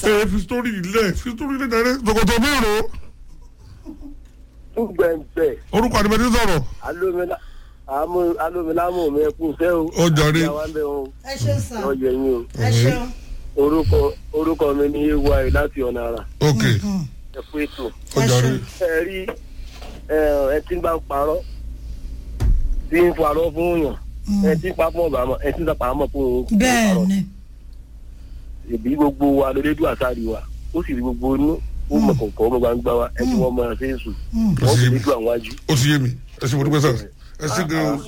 ẹ fi sítórí ilẹ̀ fi sítórí ilẹ̀ dáre tòkòtò mẹ́rọ túgbẹ̀ǹbẹ̀ orúkọ àdìbẹ́tì sọ̀rọ̀ alómìnà àmú alómìnàmù mi kú sẹ́ o. Ó jàre. ìyá wa ń bẹ̀ wọn ẹ ṣeun sà ọ yẹ yín o. ẹ ṣeun orúkọ orúkọ mi ní ay láti ọ̀nà àrà ok ẹ kú ètò. ó jàre ẹ rí ẹ ẹ tí ń bá ń parọ́ tí ń parọ́ fún yàn ẹ tí ń pa fún ọ̀bà mọ̀ ẹ tí ń sàpà mọ̀ fún òun. bẹ́ẹ̀ ni ìbí gbogbo wa lólédú àsáàrí wa ó sì rí gbogbo inú ó mọ̀ kọ̀ọ̀kan ọmọ gbangba wa ẹ tí wọ́n mọ̀ ṣe é sùn ó wọ́n sì sì yé rí mi ju àwọn ajú. ó sì yé mi ẹ sì mo dúpẹ́ sà ẹ sì gan o